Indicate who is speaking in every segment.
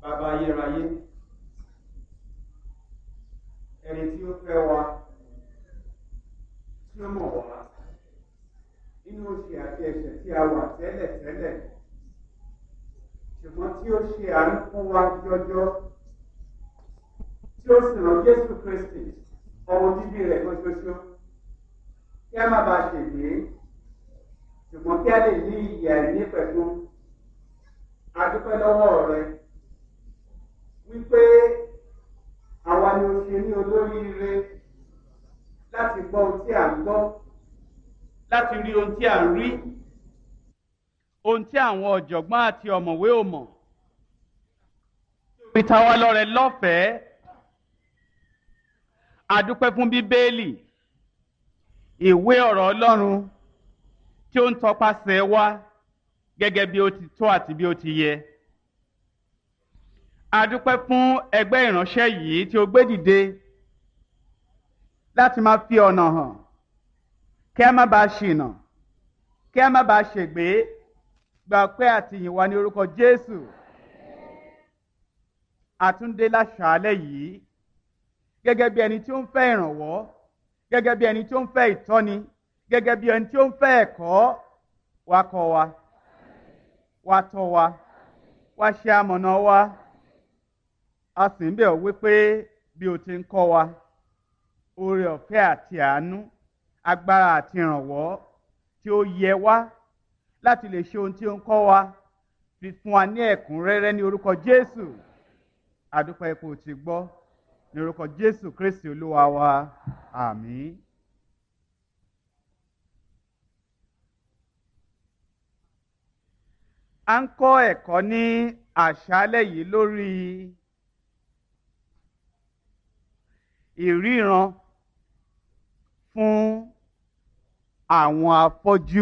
Speaker 1: bàbá ayérayé ẹni tí ó fẹ́ wa tí ó mọ̀ wá nínú òṣì àti ẹ̀ṣẹ̀ tí a wà tẹ́lẹ̀ tẹ́lẹ̀ ṣùgbọ́n tí ó ṣe àánú fún wa jọjọ tí ó sì rán Jésù Kristi ọmọ bíbí rẹ̀ kan ṣoṣo kí a má bàa ṣègbè ṣùgbọ́n kí a lè ní ìyè àìní pẹ̀lú adúpẹ́ lọ́wọ́ rẹ wípé àwa ni o ṣe ní olóríire láti gbọ́ ohun tí à ń gbọ́ láti rí ohun tí à ń rí ohun tí àwọn ọ̀jọ̀gbọ́n àti ọ̀mọ̀wé ò mọ̀ fi ta wá lọ́rẹ lọ́fẹ̀ẹ́ adúpẹ́ fún bíbélì ìwé ọ̀rọ̀ Ọlọ́run tí ó ń tọpasẹ̀ wá gẹ́gẹ́ bí ó ti tó àti bí ó ti yẹ. A dúpẹ́ fún ẹgbẹ́ ìránṣẹ́ yìí tí ó gbé dìde láti máa fi ọ̀nà hàn kí a má bàa ṣìnà kí a má bàa ṣègbé gba ọpẹ́ àtìyìn wa ní orúkọ Jésù. Àtúndé láṣàálẹ̀ yìí gẹ́gẹ́ bí ẹni tí ó ń fẹ́ ìrànwọ́ gẹ́gẹ́ bí ẹni tí ó ń fẹ́ ìtọ́ni gẹ́gẹ́ bí ẹni tí ó ń fẹ́ ẹ̀kọ́ wa kọ́ wa wá tọ́ wa wá ṣe amọ̀nà wa a sì ń bẹ̀ ọ́ wípé bí o ti ń kọ́ wa oore ọ̀fẹ́ àti àánú agbára àti ìrànwọ́ tí ó yẹ wá láti lè ṣe ohun tí ó ń kọ́ wa fi fún wa ní ẹ̀kúnrẹ́rẹ́ ní orúkọ Jésù àdúpẹ́ ipò tí gbọ́ ní orúkọ Jésù Kristi Olúwa wa àmín. a ń kọ́ ẹ̀kọ́ ní àṣálẹ́ yìí lórí ìríran fún àwọn afọ́jú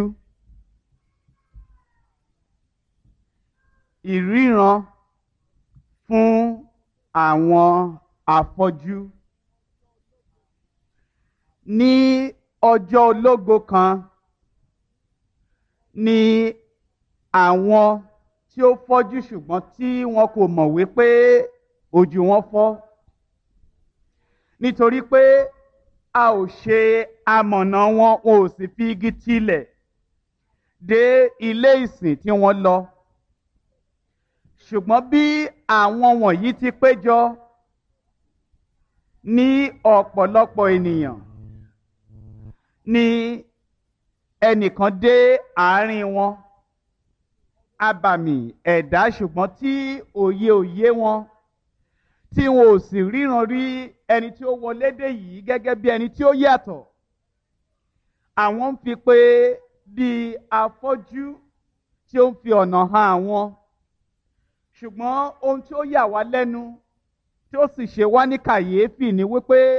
Speaker 1: ìríran fún àwọn afọ́jú ní ọjọ́ ológo kan ní àwọn tí ó fọ́jú ṣùgbọ́n tí wọn kò mọ̀ wípé ojú wọn fọ́ nítorí pé a ò ṣe amọ̀nà wọn wọn ò sì fi igi tilẹ̀ dé ilé ìsìn tí wọ́n lọ ṣùgbọ́n bí àwọn wọ̀nyí ti péjọ ní ọ̀pọ̀lọpọ̀ ènìyàn ni ẹnìkan dé àárín wọn abàmì ẹ̀dá ṣùgbọ́n tí òye òye wọn tí wọn ò sì ríran rí ẹni tí ó wọlé dé yìí gẹ́gẹ́ bí ẹni tí ó yàtọ̀ àwọn ń fi pé bí afọ́jú tí ó ń fi ọ̀nà hàn àwọn ṣùgbọ́n ohun tí ó yà wá lẹ́nu tí ó sì ṣe wá ní kàyéfì ni wípé